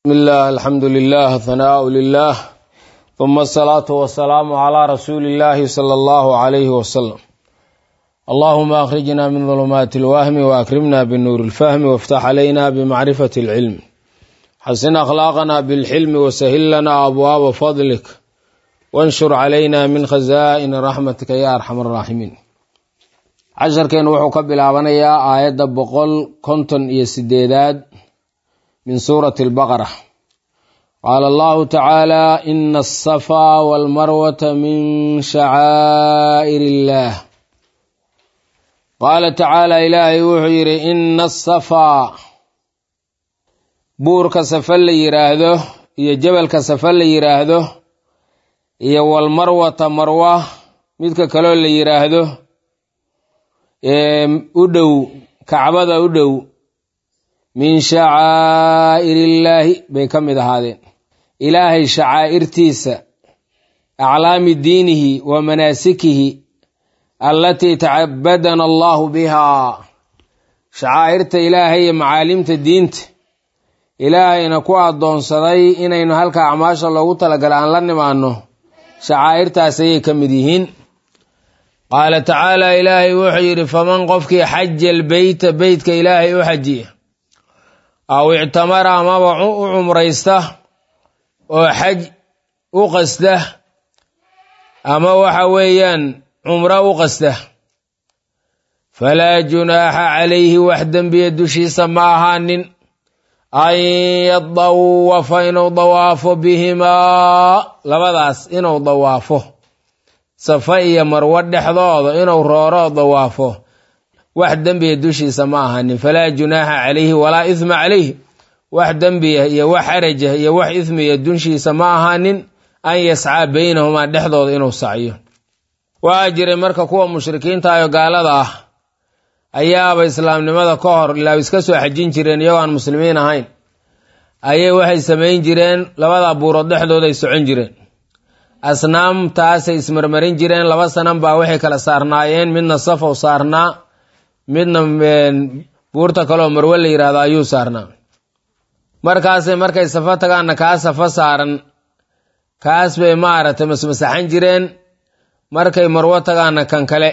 بسم الله الحمد لله ثناء لله ثم الصلاة والسلام على رسول الله صلى الله عليه وسلم اللهم أخرجنا من ظلمات الوهم وأكرمنا بالنور الفهم وافتح علينا بمعرفة العلم حسن أخلاقنا بالحلم وسهل لنا أبواب فضلك وانشر علينا من خزائن رحمتك يا أرحم الراحمين casharkeen wuxuu ka bilaabanayaa aayadda boqol konton iyo sideedaad min suurati albaqara qaala allahu tacaala ina alsafaa walmarwata min shacaa'ir illaah qaala tacaala ilaahay wuxuu yidhi ina asafaa buurka safa la yidhaahdo iyo jabalka safa la yidhaahdo iyo walmarwata marwa midka kaloo la yidhaahdo u dhow kacbada u dhow min shacaa'irillaahi bay ka mid ahaadeen ilaahay shacaa'irtiisa aclaami diinihi wa manaasikihi allatii tacabadana allahu bihaa shacaa'irta ilaahay iyo macaalimta diinta ilaahayna ku addoonsaday inaynu halka acmaasha loogu talagala aan la nimaanno shacaa'irtaas ayay ka mid yihiin qaala tacaala ilaahay wuxuu yidhi faman qofkii xaja albeyta beytka ilaahay u xajiya aw ictamara amaba u cumraysta oo xaj u qasda ama waxa weeyaan cumro u qasda falaa junaaxa calayhi wax dembiya dushiisa ma ahaanin an yadawafa inuu dawaafo bihimaa labadaas inuu dawaafo safa iyo marwo dhexdooda inuu rooro dawaafo wax dembiya dushiisa ma ahanin falaa junaaxa calayhi walaa isma calayhi wax dembiya iyo wax xaraja iyo wax ismiya dushiisa ma ahaanin an yascaa beynahumaa dhexdooda inuu sacyo waxaa jiray marka kuwa mushrikiinta ayo gaalada ah ayaaba islaamnimada ka hor ilaa iska soo xajin jireen iyagoo aan muslimiin ahayn ayay waxay samayn jireen labada buurood dhexdooda ay socon jireen asnaamtaasay ismarmarin jireen laba sanan baa waxay kala saarnaayeen midna safow saarnaa midna buurta kaleoo marwe la yidhahdo ayuu saarnaa markaasay markay safo tagaanna kaa safo saaran kaas bay maaragtay masmasaxan jireen markay marwo tagaanna kan kale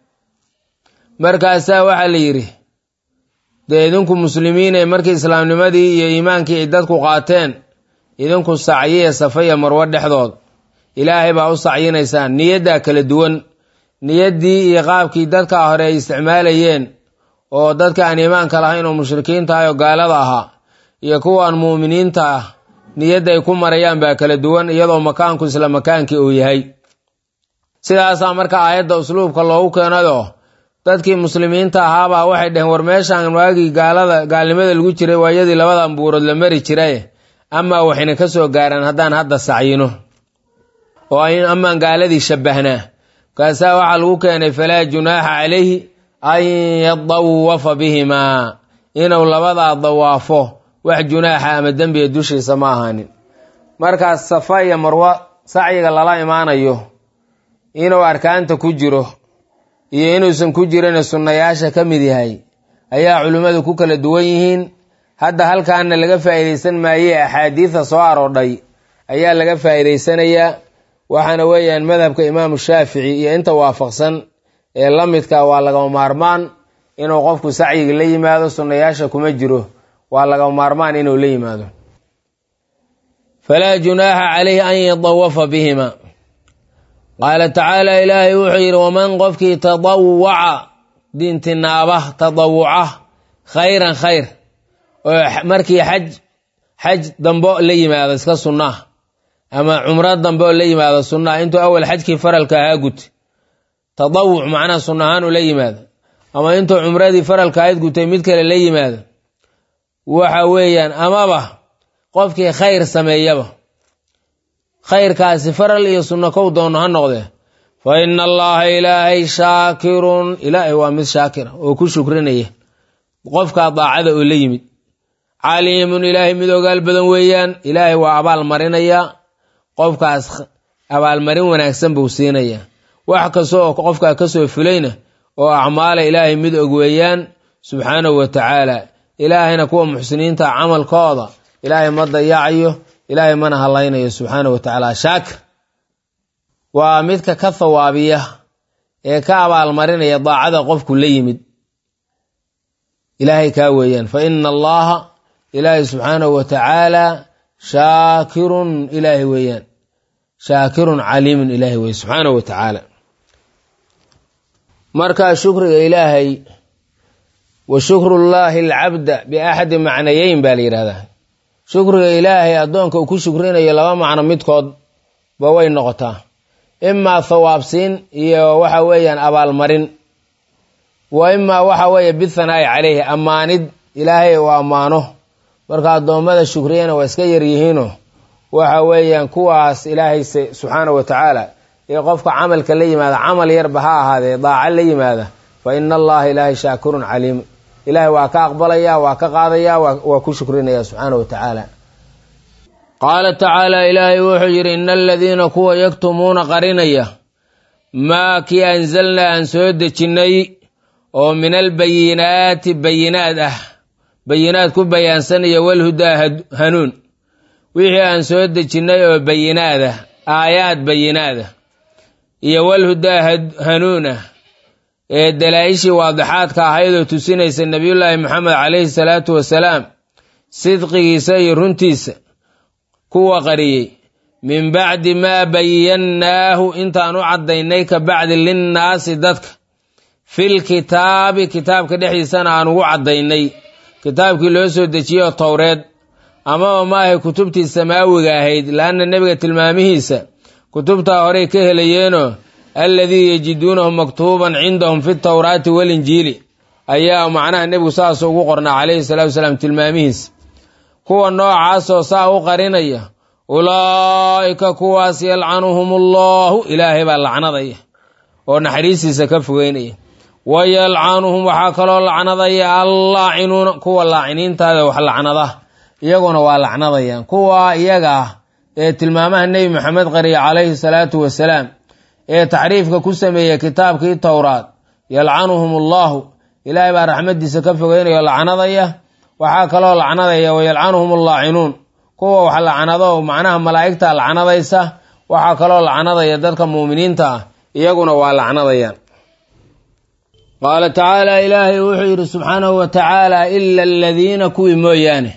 markaasaa waxaa la yidhi dee idinku muslimiinay markii islaamnimadii iyo iimaankii ay dadku qaateen idinku sacyiya safa iyo marwo dhexdooda ilaahay baa u sacyinaysaan niyaddaa kala duwan niyaddii iyo qaabkii dadka hore ay isticmaalayeen oo dadka aan iimaanka lahayn oo mushrikiinta ah oo gaalada ahaa iyo kuwaan mu'miniinta ah niyadda ay ku marayaan baa kala duwan iyadoo makaanku isla makaankii uu yahay sidaasaa marka aayadda usluubka loogu keenayoo dadkii muslimiinta ahaabaa waxay dhaheen war meeshaan waagii gaalada gaalnimada lagu jiray waayadii labadan buurood la mari jiraye amaa waxayna ka soo gaaraan haddaan hadda sacyino oo amaan gaaladii shabbahnaa markaasaa waxaa lagu keenay falaa junaaxa calayhi an yadawafa bihimaa inuu labadaa dawaafo wax junaaxa ama dembiga dushiisa ma ahaanin markaas safa iyo marwo sacyiga lala imaanayo inuu arkaanta ku jiro iyo inuusan ku jirin sunnayaasha ka mid yahay ayaa culimmadu ku kala duwan yihiin hadda halkaana laga faa'iidaysan maayee axaadiida soo aroodhay ayaa laga faa'iidaysanayaa waxaana weeyaan madhabka imaamu shaafici iyo inta waafaqsan ee la midka waa lagama maarmaan inuu qofku sacyiga la yimaado sunnayaasha kuma jiro waa lagama maarmaan inuu la yimaado falaa junaaxa calayhi an yadawafa bihima qaala tacaala ilaahay wuxuu yidhi waman qofkii tadawaca diintinaaba tadawuca khayran khayr oo markii xaj xaj dambo la yimaado iska sunnaa ama cumro dambe oo la yimaado sunnaha intuu awal xajkii faralka ahaa gutay tadawuc macnaha sunna ahaan uu la yimaado ama intuu cumradii faralka ahayd gutay mid kale la yimaado waxa weeyaan amaba qofkii khayr sameeyaba khayrkaasi faral iyo sunno kow doono ha noqdee fa ina allaha ilaahay shaakirun ilaahay waa mid shaakira oo ku shukrinaya qofkaa daacada oo la yimid caliimun ilaahay mid ogaal badan weeyaan ilaahay waa abaal marinayaa qofkaas abaalmarin wanaagsan buu siinayaa wax kasta oo qofkaa kasoo fulayna oo acmaala ilaahay mid og weeyaan subxaanahu wa tacaala ilaahayna kuwa muxsiniinta camalkooda ilaahay ma dayacayo ilaahay mana hallaynayo subxaanahu wa tacaala shaakir waa midka ka thawaabiya ee ka abaalmarinaya daacada qofku la yimid ilaahay kaa weeyaan fa ina allaha ilaahay subxaanahu wa tacaala shaakirun ilaahay weeyaan shaakirun caliimun ilaahay weeye subxaanahu wa tacaala marka shukriga ilaahay wa shukrullaahi alcabda biaxadi macnayeyn baa la yidhahdaa shukriga ilaahay addoonka uu ku shukrinayo laba macno midkood ba way noqotaa imaa thawaabsiin iyo waxa weeyaan abaalmarin wa imaa waxa weeye bithanaa'i caleyhi ammaanid ilaahay uu ammaano marka addoommada shukriyana waa iska yaryihiino waxa weeyaan kuwaas ilaahay subxaanahu wa tacaala ee qofka camalka la yimaada camal yarba ha ahaadee daaca la yimaada fa ina allaha ilaahay shaakirun caliim ilaahay waa ka aqbalaya waa ka qaadaya waa ku shukrinaya subxaanahu wa tacaala qaala tacaala ilaahay wuxuu yidhi ina aladiina kuwa yaktumuuna qarinaya maa kii anzalnaa aan soo dejinnay oo min albayinaati bayinaad ah bayinaad ku bayaansanaya walhudaa hanuun wixii aan soo dejinnay oo bayinaad ah aayaad bayinaad ah iyo walhudaa hanuun ah ee dalaa-ishii waadixaadka ahaydoo tusinaysa nebiyullaahi moxamed calayhi salaatu wasalaam sidqigiisa iyo runtiisa kuwa qariyey min bacdi maa bayannaahu intaan u caddaynay ka bacdi linnaasi dadka fil kitaabi kitaabka dhexdiisana aan ugu caddaynay kitaabkii loo soo dejiyey oo towreed amaba maahay kutubtii samaawiga ahayd laanna nebiga tilmaamihiisa kutubtaa horey ka helayeenoo alladii yajiduunahu maktuuban cindahum fi tawraati walinjiili ayaa macnaha nebigu saas ugu qornaa calayhi salaatu wasalaam tilmaamihiisa kuwa noocaasoo saa u qarinaya ulaa'ika kuwaas yalcanuhum allaahu ilaahay baa lacnadaya oo naxariistiisa ka fogeynaya wa yalcanuhum waxaa kaloo lacnadaya allaacinuuna kuwa laaciniintaada wax lacnada iyaguna waa lacnadayaan kuwa iyaga ah ee tilmaamaha nebi maxamed qariya calayhi salaatu wasalaam ee taxriifka ku sameeya kitaabkii towraad yalcanuhum allaahu ilaahay baa raxmadiisa ka fogeynaya oo lacnadaya waxaa kaloo lacnadaya wa yalcanuhum allaacinuun kuwa wax lacnado macnaha malaa'igta lacnadaysa waxaa kaloo lacnadaya dadka muuminiinta ah iyaguna waa lacnadayaan qaala tacaala ilaahay wuxuu yidhi subxaanahu wa tacaala ila aladiina kuwii mooyaane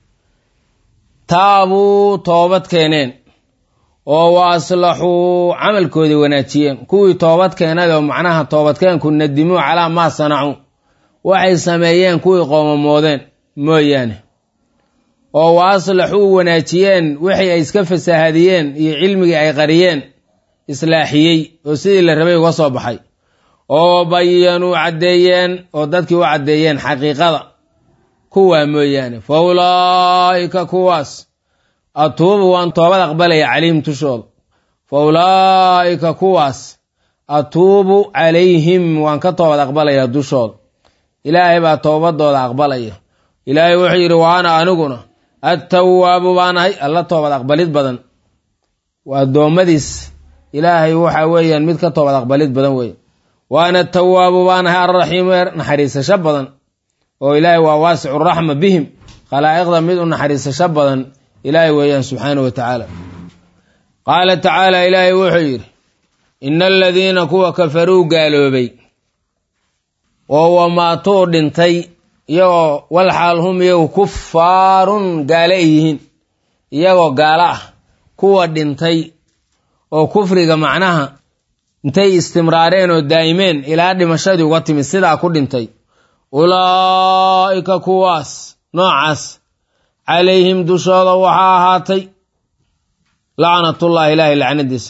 taabuu toobad keeneen oo wa aslaxuu camalkoodii wanaajiyeen kuwii toobad keenadoo macnaha toobadkeenku nadimuu calaa maa sanacuu waxay sameeyeen kuwii qoomamoodeen mooyaane oo wa aslaxuu wanaajiyeen wixii ay iska fasaahadiyeen iyo cilmigii ay qariyeen islaaxiyey oo sidii la rabay uga soo baxay oo bayanuu caddeeyeen oo dadkii u caddeeyeen xaqiiqada kuwaa mooyaane fa ulaa'ika kuwaas atuubu waan toobad aqbalaya calayhim tushooda fa ulaa'ika kuwaas atuubu calayhim waan ka toobad aqbalayaa dushooda ilaahay baa toobadooda aqbalaya ilaahay wuxuu yidhi wa ana aniguna attawaabu baanahay alla toobad aqbalid badan waa addoommadiis ilaahay waxa weeyaan mid ka toobad aqbalid badan weeye wa ana atawaabu baanahay alraxiimu ee naxariisasho badan oo ilaahay waa waasicu raxma bihim khalaa'iqda mid u naxariisasho badan ilaahay weeyaan subxaana wa tacaala qaala tacaala ilaahay wuxuu yidhi ina aladiina kuwa kafaruu gaaloobay oo wamaatuu dhintay iyagoo walxaal hum iyagu kufaarun gaale ay yihiin iyagoo gaalo ah kuwa dhintay oo kufriga macnaha intay istimraareen oo daa'imeen ilaa dhimashadii uga timid sidaa ku dhintay ulaa'ika kuwaas noocaas calayhim dushooda waxaa ahaatay lacnatullaahi ilaahay lacnadiisa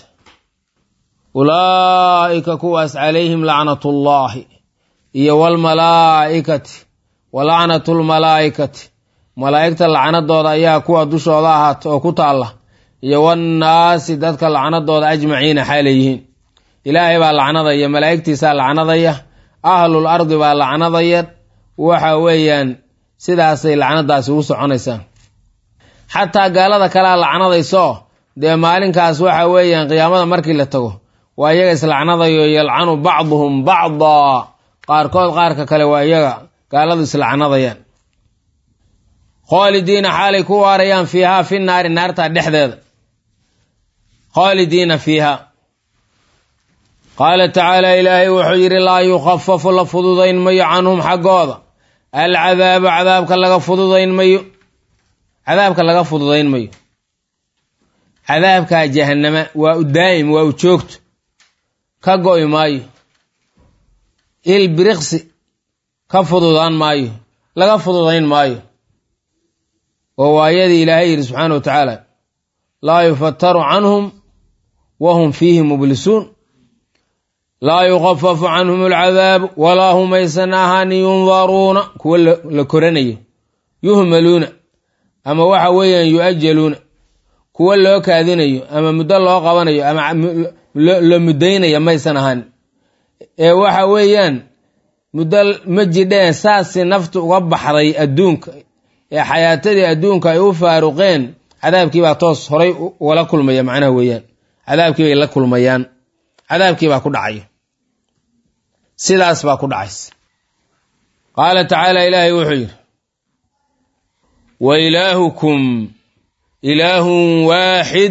ulaa'ika kuwaas calayhim lacnatullaahi iyo walmalaa'ikati wa lacnatulmalaa'ikati malaa'igta lacnadooda ayaa kuwa dushooda ahaata oo ku taalla iyo wannaasi dadka lacnadooda ajmaciina xaaleyihiin ilaahay baa lacnadaya malaa'igtiisaa lacnadaya ahlul ardi baa lacnadaya waxa weeyaan sidaasay lacnadaasi ugu soconaysaa xataa gaalada kalea lacnadayso dee maalinkaas waxa weeyaan qiyaamada markii la tago waa iyaga islacnadayo yalcanu bacduhum bacdaa qaarkood qaarka kale waa iyaga gaaladu islacnadayaan khaalidiina xaalay ku waarayaan fiihaa fi naari naarta dhexdeeda khaalidiina fiiha qaala tacaala ilaahay wuxuu yidhi laa yukhafafu la fududayn mayo canhum xaggooda alcadaabu cadaabka laga fududayn mayo cadaabka laga fududayn mayo cadaabkaa jahannama waa u daa'im waa u joogto ka go'i maayo il biriqsi ka fududaan maayo laga fududayn maayo oo waayadii ilaahay yidhi subxaana wa tacaala laa yufataru canhum wa hum fiihi mublisuun laa yukhafafu canhum alcadaabu walaa hum aysan ahaanin yundaruuna kuwa la koranayo yuhmaluuna ama waxa weeyaan yu-ajaluuna kuwa loo kaadinayo ama muddo loo qabanayo ama la muddaynayo maysan ahaan ee waxa weeyaan muddo ma jidheen saasi naftu uga baxday adduunka ee xayaatadii adduunka ay u faaruqeen cadaabkii baa toos horay ugala kulmaya macnaha weeyaan cadaabkii bay la kulmayaan cadaabkii baa ku dhacaya sidaas baa ku dhacaysa qaala tacaala ilaahay wuxuu yidhi wa ilaahukum ilaahun waaxid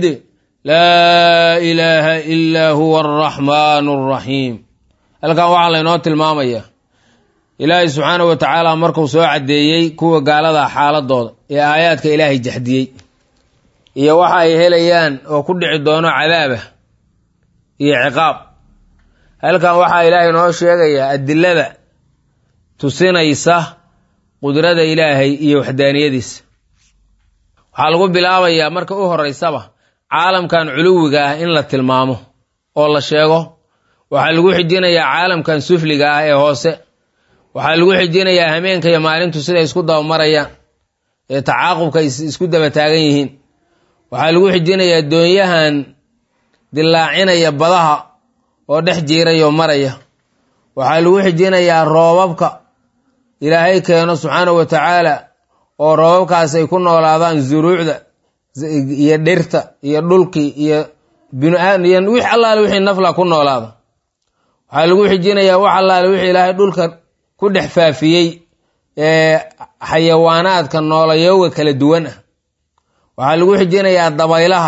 laa ilaaha ilaa huwa araxmaanu araxiim halkan waxaa laynoo tilmaamayaa ilaahay subxaanahu wa tacaala markuu soo caddeeyey kuwa gaalada xaaladooda ee aayaadka ilaahay jaxdiyey iyo waxa ay helayaan oo ku dhici doono cadaabah iyo ciqaab halkan waxaa ilaahay noo sheegayaa adilada tusinaysa qudrada ilaahay iyo waxdaaniyadiisa waxaa lagu bilaabayaa marka u horeysaba caalamkan culuwiga ah in la tilmaamo oo la sheego waxaa lagu xijinayaa caalamkan sufliga ah ee hoose waxaa lagu xijinayaa hameenka iyo maalintu siday isku dabamarayaan ee tacaaqubka isku daba taagan yihiin waxaa lagu xijinayaa doonyahan dilaacinaya badaha oo dhex jiirayoo maraya waxaa lagu xijinayaa roobabka ilaahay keeno subxaanahu wa tacaala oo roobabkaas ay ku noolaadaan zuruucda iyo dhirta iyo dhulkii iyo biniaadmiyo wix allaale wixii nafla ku noolaada waxaa lagu xijinayaa wax allaale wixii ilaahay dhulka ku dhex faafiyey ee xayawaanaadka noolayowga kala duwan ah waxaa lagu xijinayaa dabaylaha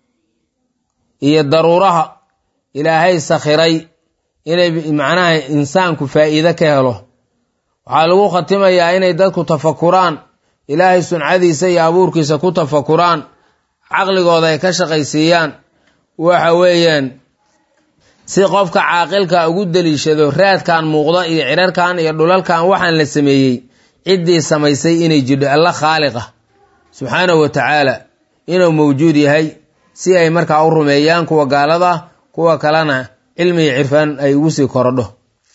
iyo daruuraha ilaahay sakhiray inay macnaha insaanku faa'iide ka helo waxaa lagu khatimayaa inay dadku tafakuraan ilaahay suncadiisa iyo abuurkiisa ku tafakuraan caqligooda ay ka shaqaysiiyaan waxa weeyaan si qofka caaqilka ugu deliishado raadkan muuqda iyo cirarkan iyo dhulalkan waxaan la sameeyey ciddii samaysay inay jidho alla khaaliqa subxaanahu wa tacaala inuu mawjuud yahay si ay markaa u rumeeyaan kuwa gaalada kuwa kalena cilmi iyo cirfaan ay ugu sii korodho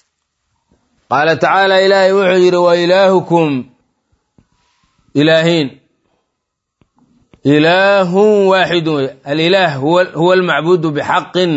qaala tacaala ilaahay wuxuu yidhi wa ilaahukum ilaahiin ilaahun waaxidun wey alilaah huwa almacbuudu bixaqin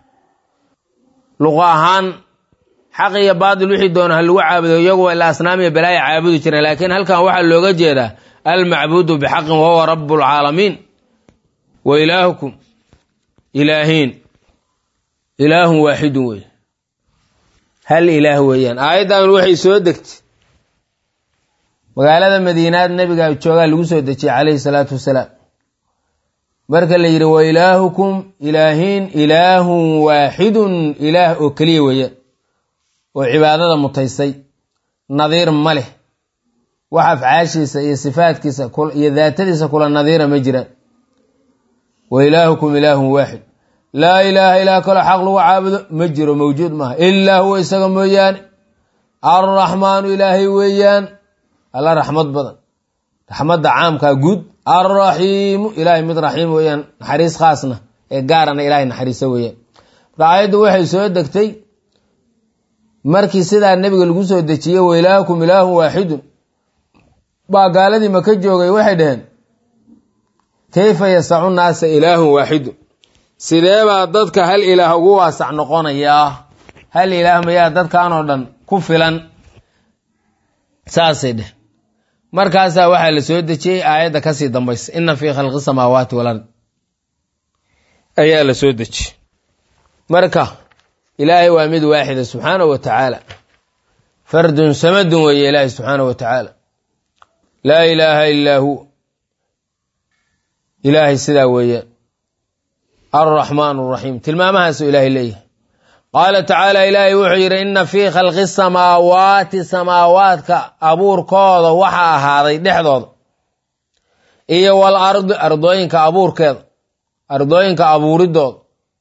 luqa ahaan xaq iyo baatil wixii doona ha lagu caabudo iyaguwa ila asnaam iyo balaaya caabudi jireen laakiin halkan waxaa looga jeedaa almacbuudu bixaqin wahuwa rabu lcaalamiin wa ilaahukum ilaahiin ilaahun waaxidun wey hal ilaah weeyaan aayaddan waxay soo degtay magaalada madiinaad nabiga joogaa lagu soo dejiyey calayhi salaatu wasalaam marka la yidhi wa ilaahukum ilaahiin ilaahun waaxidun ilaah oo keliya weeyaan oo cibaadada mutaysay nadiir ma leh wax afcaashiisa iyo sifaadkiisa iyo daatadiisa kula nadiira ma jiraan wa ilaahukum ilaahun waaxid laa ilaaha ilaa kaloo xaq lagu caabudo ma jiro mawjuud maaha ilaa huwa isaga mooyaane arraxmaanu ilaahay weeyaan alla raxmad badan raxmadda caamkaa guud alraxiimu ilaahay mid raxiim weeyaan naxariis khaasna ee gaarana ilaahay naxariisa weeyaan marka aayaddu waxay soo degtay markii sidaa nebiga lagu soo dejiyey wa ilaahukum ilaahun waaxidun baa gaaladii maka joogay waxay dhaheen kayfa yasacu naasa ilaahun waaxidun sidee baa dadka hal ilaah ugu waasac noqonayaa hal ilaah mayaa dadkan oo dhan ku filan saasay dheh markaasaa waxaa la soo dejiyey aayadda kasii dambaysa ina fii khalqi samaawaati walard ayaa la soo dejiyey marka ilaahay waa mid waaxida subxaanahu wa tacaala fardun samadun weeye ilaahay subxaanahu wa tacaala laa ilaaha illaa hu ilaahay sidaa weeyaan alraxmaan araxiim tilmaamahaasuu ilaahay leeyahay qaala tacaala ilaahay wuxuu yidhi inna fii khalqi samaawaati samaawaadka abuurkooda waxaa ahaaday dhexdooda iyo wal ardi ardooyinka abuurkeeda ardooyinka abuuridooda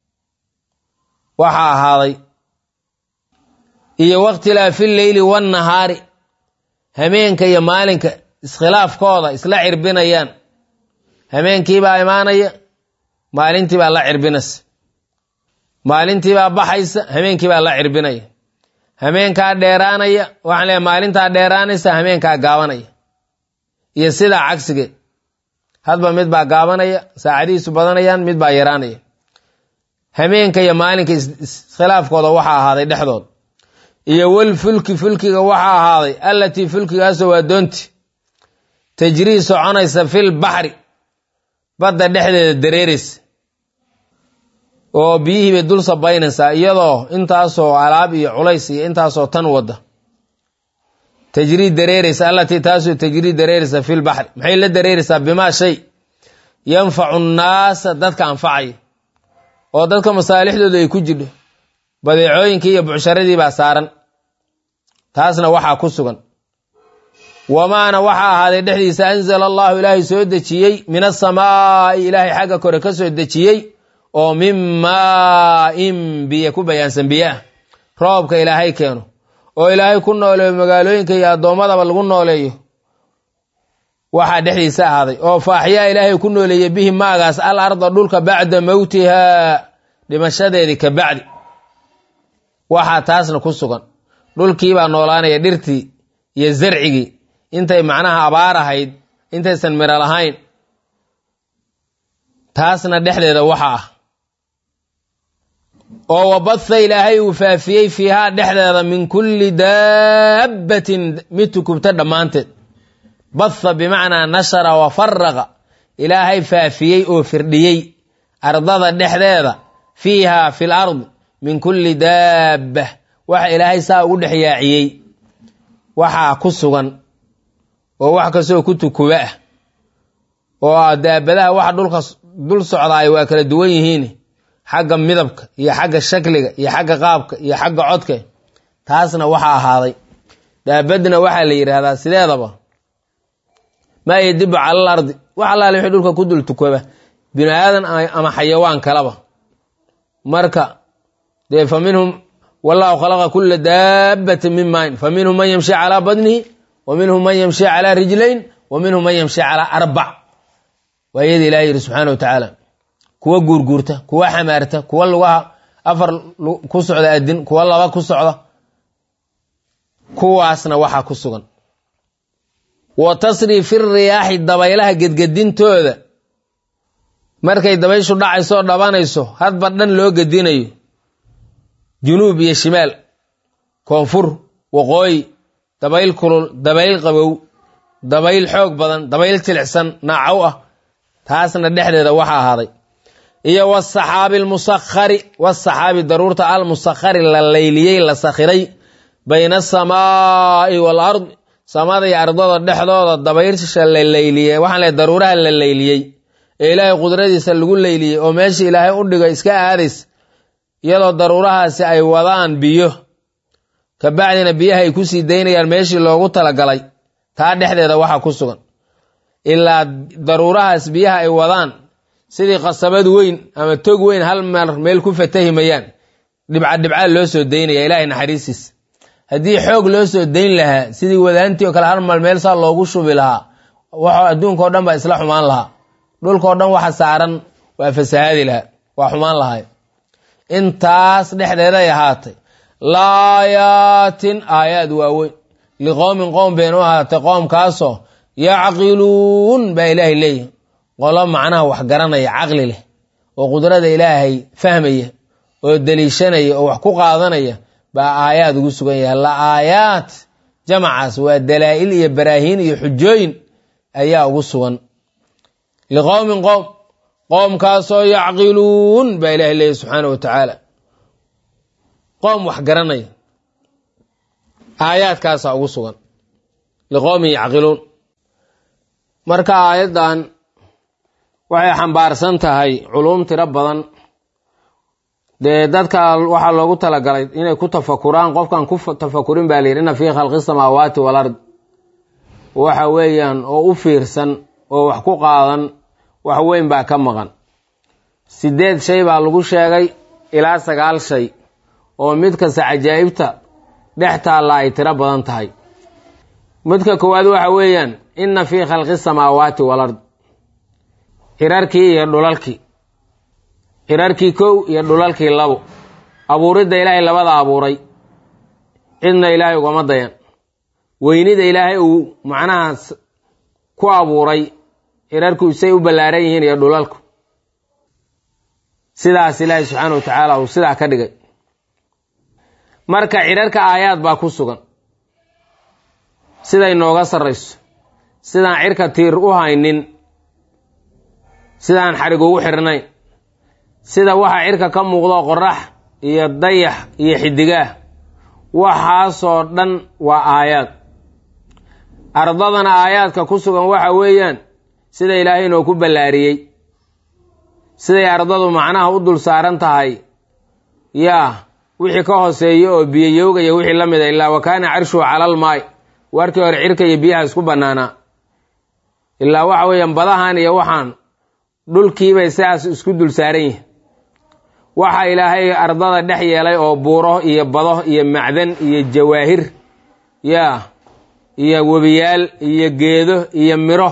waxaa ahaaday iyo wakhtilaafi leyli wannahaari hameenka iyo maalinka iskhilaafkooda isla cirbinayaan hameenkiibaa imaanaya maalintiibaa la cirbinaysa maalintiibaa baxaysa hameenkiibaa la cirbinaya hameenkaa dheeraanaya waxaan leeay maalintaa dheeraanaysa hameenkaa gaabanaya iyo sidaa cagsigeed hadba mid baa gaabanaya saacadihiisu badanayaan mid baa yaraanaya hameenka iyo maalinka iskhilaafkooda waxaa ahaaday dhexdooda iyo wal fulki fulkiga waxaa ahaaday allatii fulkigaasoo waa doonti tajrii soconaysa fil baxri badda dhexdeeda dareeraysa oo biyihii bay dul sabaynaysaa iyadoo intaasoo alaab iyo culays iyo intaasoo tan wadda tajrii dareeraysa allatii taasoo tajrii dareeraysa fil baxri maxay la dareeraysaa bimaa shay yanfacu nnaasa dadka anfacaya oo dadka masaalixdooda ay ku jidho badeecooyinkii iyo bucsharadii baa saaran taasna waxaa ku sugan wamaana waxaa ahaaday dhexdiisa anzala allahu ilaahay soo dejiyey min asamaa'i ilaahay xagga kore ka soo dejiyey oo min maa-in biyo ku bayaansan biyo ah roobka ilaahay keeno oo ilaahay ku nooleeyo magaalooyinka iyo addoommadaba lagu nooleeyo waxaa dhexdiisa ahaaday oo faaxyaa ilaahay ku nooleeyey bihi maagaas al arda dhulka bacda mowtihaa dhimashadeedii ka bacdi waxaa taasna ku sugan dhulkiibaa noolaanaya dhirtii iyo zarcigii intay macnaha abaar ahayd intaysan miro lahayn taasna dhexdeeda waxa ah oo wabatha ilaahay uu faafiyey fiihaa dhexdeeda min kulli daabbatin mid tukubta dhammaanteed batha bimacnaa nashara wa faraqa ilaahay faafiyey oo firdhiyey ardada dhexdeeda fiihaa fi l ardi min kulli daabba waxa ilaahay saa ugu dhex yaaciyey waxaa ku sugan oo wax kastoo ku tukuba ah oo daabadaha waxa dhulka dul socdaay waa kala duwan yihiin xagga midabka iyo xagga shakliga iyo xagga qaabka iyo xagga codka taasna waxaa ahaaday daabadna waxaa la yidhaahdaa sideedaba maa yadibu cala al ardi wax allaale wixii dhulka ku dul tukoba bini aadan ama xayawaan kalaba marka dee fa minhum wallahu khalaqa kula daabbatin min maain fa minhum man yamshi calaa badnihi wa minhum man yamshi calaa rijlayn wa minhum man yamshi calaa arbac waa iyada ilahi yidhi subxaana wa tacaala kuwa guurguurta kuwa xamaarta kuwa lugaha afar ku socda adin kuwa laba ku socda kuwaasna waxaa ku sugan wa tasriifi riyaaxi dabaylaha gedgedintooda markay dabayshu dhacayso oo dhabanayso hadba dhan loo gedinayo junuub iyo shimaal koonfur waqooyi dabayl kulul dabayl qabow dabayl xoog badan dabayl jilicsan naacow ah taasna dhexdeeda waxa ahaaday iyo wasaxaabi almusakhari wasaxaabi daruurta almusakhari la layliyey la sakhiray bayna asamaa'i wal ardi samada iyo ardada dhexdooda dabaysha la layliyey waxaan lehay daruuraha la layliyey ee ilaahay qudradiisa lagu layliyey oo meesha ilaahay u dhigay iska aadaysa iyadoo daruurahaasi ay wadaan biyo kabacdina biyaha ay kusii daynayaan meeshii loogu talagalay taa dhexdeeda waxaa ku sugan ilaa daruurahaas biyaha ay wadaan sidii qasabad weyn ama tog weyn hal mar meel ku fatahimayaan dhibca dhibca loo soo daynaya ilaahay naxariistiis haddii xoog loo soo dayn lahaa sidii wadaantii oo kale hal mar meel saa loogu shubi lahaa waxoo adduunka o dhan baa isla xumaan lahaa dhulkao dhan waxa saaran waa fasahaadi lahaa waa xumaan lahay intaas dhexdeeday ahaatay laayaatin aayaad waaweyn liqowmin qowm baynu ahaatay qoomkaasoo yacqiluun baa ilaahay leeyahy qolo macnaha wax garanaya caqli leh oo qudrada ilaahay fahmaya oo deliishanaya oo wax ku qaadanaya baa aayaad ugu sugan yahay la aayaat jamacaas waa dalaa'il iyo baraahiin iyo xujooyin ayaa ugu sugan liqowmin qowm qoomkaasoo yacqiluun baa ilahay leeyahy subxaana wa tacaala qoom wax garanaya aayaadkaasaa ugu sugan liqowmin yacqiluun marka aayaddan waxay xambaarsan tahay culuum tiro badan dee dadka waxaa loogu talagalay inay ku tafakuraan qofkan ku tafakurin baa layidhi inna fii khalqi samaawaati wal ard waxa weeyaan oo u fiirsan oo wax ku qaadan wax weyn baa ka maqan sideed shay baa lagu sheegay ilaa sagaal shay oo mid kasta cajaa'ibta dhex taalla ay tiro badan tahay midka koowaad waxa weeyaan inna fii khalqi samaawaati wal ard xirarkii iyo dhulalkii xirarkii kow iyo dhulalkii labo abuuridda ilaahay labada abuuray cidna ilaahay ugama dayan weynida ilaahay uu macnahaas ku abuuray xirarku say u ballaaran yihiin iyo dhulalku sidaas ilaahay subxaana wa tacaala uu sidaa ka dhigay marka xirarka aayaad baa ku sugan siday nooga sarrayso sidaan cirka tiir u haynin sidaan xarig ugu xirnayn sida waxa cirka ka muuqdo qorax iyo dayax iyo xidigaah waxaasoo dhan waa aayaad ardadana aayaadka ku sugan waxa weeyaan sida ilaahay inoo ku ballaariyey siday ardadu macnaha u dul saaran tahay yaa wixii ka hooseeya oo biyoyoogaya wixii la mida ilaa wa kaana carshuhu calal maay warkii hore cirka iyo biyaha isku bannaanaa ilaa waxa weeyaan badahan iyo waxaan dhulkiibay sidaas isku dul saaran yihin waxa ilaahay ardada dhex yeelay oo buuro iyo bado iyo macdan iyo jawaahir yaa iyo webiyaal iyo geedo iyo miro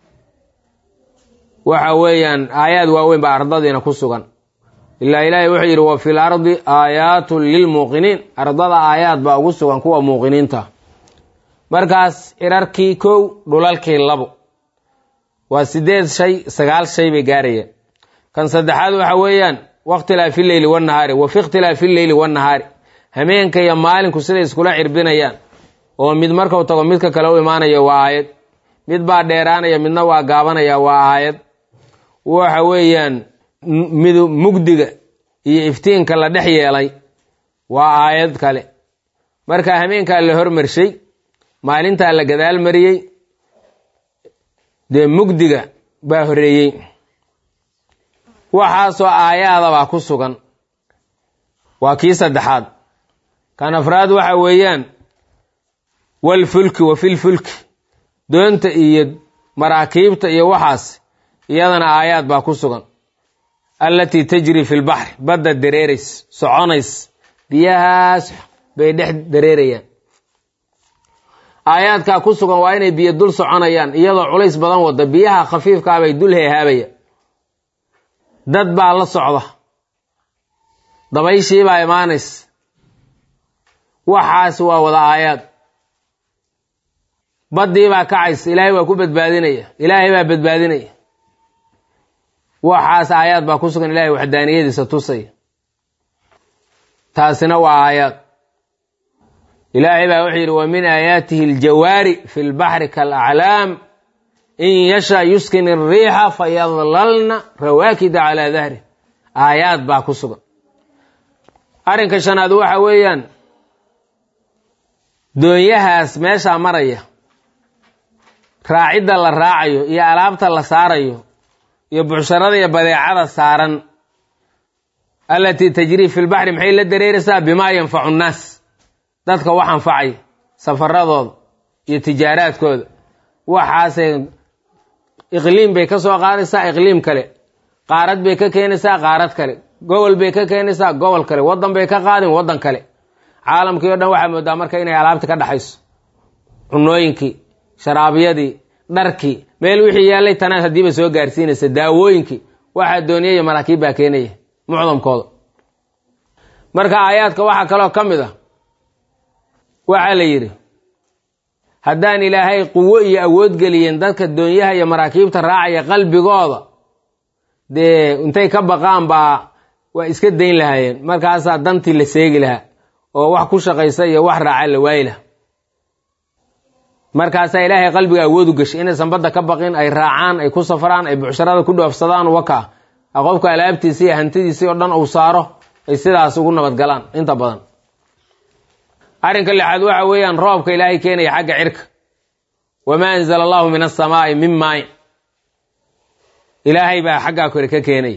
waxa weeyaan aayaad waaweyn baa ardadiina ku sugan ilaa ilaahay wuxuu yidhi wa fil ardi aayaatun lilmuuqiniin ardada aayaad baa ugu sugan kuwa muuqiniinta markaas cirarkii kow dhulalkii labo waa sideed shay sagaal shay bay gaarayeen kan saddexaad waxa weeyaan wakhtilaafi leyli wanahaari wa fi ikhtilaafi leyli wanahaari hameenka iyo maalinku siday iskula cirbinayaan oo mid markuu tago midka kale u imaanayo waa aayad mid baa dheeraanaya midna waa gaabanaya waa aayad waxa weeyaan mid mugdiga iyo iftiinka la dhex yeelay waa aayad kale marka hameenkaa la hormarshay maalintaa la gadaal mariyey dee mugdiga baa horeeyey waxaasoo aayaadabaa ku sugan waa kii saddexaad kan afraad waxa weeyaan walfulki wa filfulki doonta iyo maraakiibta iyo waxaas iyadana aayaad baa ku sugan allatii tajri fi lbaxri badda dareerays soconays biyahaas bay dhex dareerayaan aayaadkaa ku sugan waa inay biyo dul soconayaan iyadoo culays badan wada biyaha khafiifkaabay dul heehaabaya dad baa la socda dabayshiibaa imaanays waxaas waa wada aayaad baddiibaa kacaysa ilaahay waa ku badbaadinaya ilaahay baa badbaadinaya waxaas aayaad baa ku sugan ilahay waxdaaniyadiisa tusaya taasina waa aayaad ilaahay baa wuxuu yidhi wa min aayaatihi aljawaari fi lbaxri kaalaclaam in yasha yuskin iriixa fayadlalna rawaakida calaa dahri aayaad baa ku sugan arrinka shanaad waxa weeyaan doonyahaas meeshaa maraya raacidda la raacayo iyo alaabta la saarayo iyo bucsharada iyo badeecada saaran allatii tajrii fi lbaxri maxay la dareeraysaa bimaa yanfacu nnaas dadka wax anfacaya safaradooda iyo tijaaraadkooda waxaasay iqliim bay ka soo qaadaysaa iqliim kale qaarad bay ka keenaysaa qaarad kale gobol bay ka keenaysaa gobol kale waddan bay ka qaadin waddan kale caalamkii o dhan waxaa moodaa marka inay alaabta ka dhexayso cunooyinkii sharaabyadii dharkii meel wixii yaallay tanaad haddiiba soo gaarsiinaysa daawooyinkii waxaa dooniyaya maraakiib baa keenaya mucdamkooda marka aayaadka waxaa kaloo ka mid ah waxaa la yidhi haddaan ilaahay quwo iyo awood geliyeen dadka doonyaha iyo maraakiibta raacaya qalbigooda dee intay ka baqaan baa waa iska dayn lahaayeen markaasaa dantii la seegi lahaa oo wax ku shaqaysa iyo wax raaca la waayi lahaa markaasaa ilaahay qalbiga awood u gashay inaysan badda ka baqin ay raacaan ay ku safraan ay bucsharada ku dhoofsadaan waka qofka alaabtiisa iyo hantidiisii oo dhan uu saaro ay sidaas ugu nabadgalaan inta badan arrinka lixaad waxa weeyaan roobka ilaahay keenaya xagga cirka wamaa anzala allahu min asamaa'i min maayin ilaahay baa xaggaa kore ka keenaya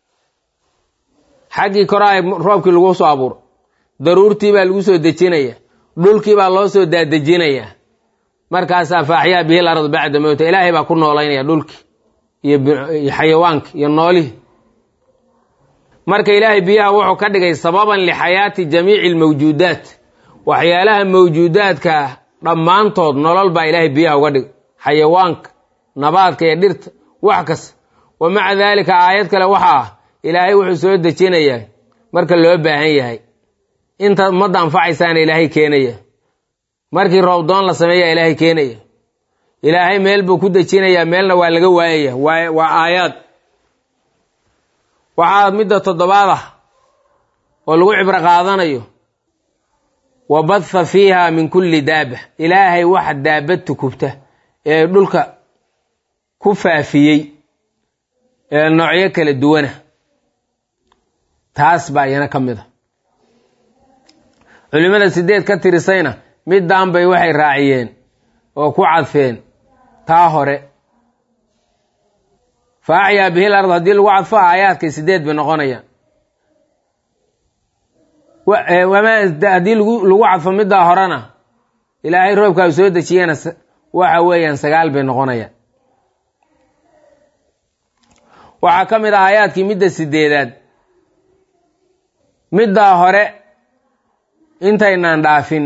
xaggii koraa roobkii lagu soo abuuro daruurtii baa lagu soo dejinaya dhulkii baa loo soo daadejinaya markaasaa faaxyaa bihi larad bacda mowta ilaahay baa ku noolaynaya dhulkii iyo xayawaanka iyo noolihii marka ilaahay biyaha wuxuu ka dhigay sababan lixayaati jamiici almawjuudaat waxyaalaha mawjuudaadka dhammaantood nolol baa ilaahay biyaha uga dhigay xayawaanka nabaadka iyo dhirta wax kasta wa maca daalika aayad kale waxa ah ilaahay wuxuu soo dejinayaa marka loo baahan yahay inta ummadda anfacaysaana ilaahay keenaya markii roobdoon la sameeya ilaahay keenaya ilaahay meel buu ku dejinayaa meelna waa laga waayaya waa waa aayaad waxaa midda toddobaad ah oo lagu cibro qaadanayo wa badha fiiha min kulli daaba ilaahay waxa daabad tukubta ee dhulka ku faafiyey ee noocyo kala duwana taas baa iyana ka mid a culimmada sideed ka tirisayna middaan bay waxay raaciyeen oo ku cadfeen taa hore fa axyaa bihil ard haddii lagu cadfo aayaadkay sideed bay noqonayaan haddii lagu cadfo middaa horena ilaahay roobkaa uu soo dejiyena waxa weeyaan sagaal bay noqonayaan waxaa ka mid ah aayaadkii midda sideedaad middaa hore intaynaan dhaafin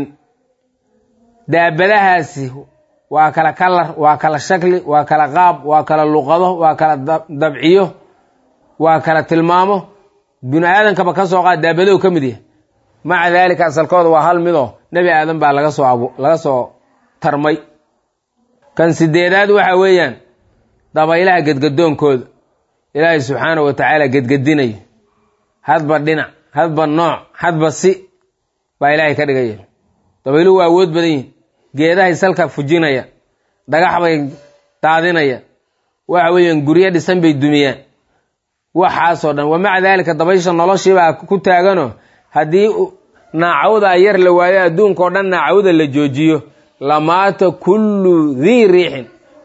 daabadahaasi waa kala kalar waa kala shakli waa kala qaab waa kala luqado waa kala dabciyo waa kala tilmaamo bini aadankaba ka soo qaad daabadow ka mid yahay maca daalika asalkooda waa hal midoo nebi aadan baa laga soo abu laga soo tarmay kan sideedaad waxa weeyaan dabaylaha gedgadoonkooda ilaahay subxaanahu wa tacaala gedgedinayo hadba dhinac hadba nooc hadba si baa ilaahay ka dhigaya dabayluhu waa awood badan yihin geedahay salka fujinaya dhagax bay daadinaya waxa weeyaan guryo dhisan bay dumiyaan waxaasoo dhan wa maca daalika dabaysha noloshiibaa ku taagano haddii naacawda yar la waayo adduunka oo dhan naacawda la joojiyo lamaata kullu dii riixin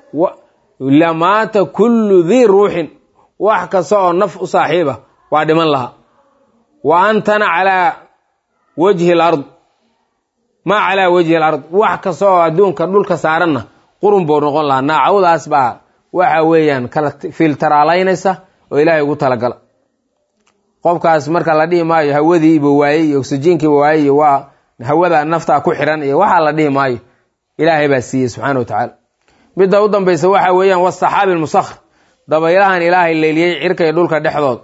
lamaata kullu dii ruuxin wax kasta oo naf u saaxiiba waa dhiman lahaa wa antana calaa wajhi alard maa calaa wajhi alard wax kasta oo adduunka dhulka saaranna qurun buu noqon lahaa naacawdaas baa waxa weeyaan kala filtaraalaynaysa oo ilaahay ugu talagala qofkaas marka la dhihi maayo hawadiiba waayey iyo oksijiinkiiba waayey iyo waa hawada naftaa ku xiran iyo waxaa la dhihi maayo ilaahay baa siiyey subxaana wa tacaala midda u dambaysa waxa weeyaan wasaxaabi almusakhr dabaylahan ilaahay leyliyey cirka iyo dhulka dhexdood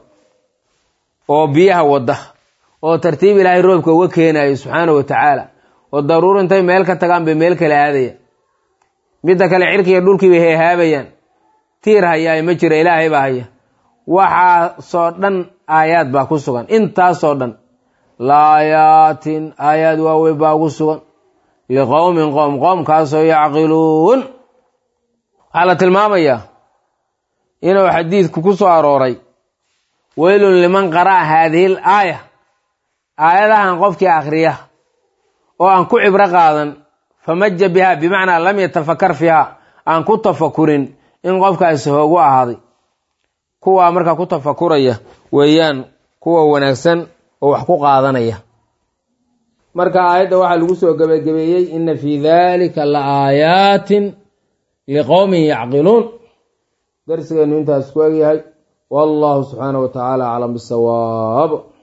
oo biyaha wada oo tartiib ilaahay roobka uga keenayo subxaana wa tacaala oo daruur intay meel ka tagaan bay meel kale aadaya midda kale cirka iyo dhulkii bay heehaabayaan tiir hayaa ma jira ilaahay baa haya waxaasoo dhan aayaad baa ku sugan intaasoo dhan laayaatin aayaad waaweyn baa ugu sugan liqowmin qowm qoomkaasoo yacqiluun waxaa la tilmaamayaa inuu xadiidku ku soo arooray weylun liman qara'a haadihi l aaya aayadahan qofkii akhriya oo aan ku cibro qaadan famaja biha bimacnaa lam yatafakar fiiha aan ku tafakurin in qofkaasi hoogu ahaaday kuwaa markaa ku tafakuraya weeyaan kuwa wanaagsan oo wax ku qaadanaya marka aayadda waxaa lagu soo gebagabeeyey ina fii dalika la aayaatin liqowmin yacqiluun darsigeenu intaas ku egyahay wallahu subxaanaه wa tacaala aclam bisawaab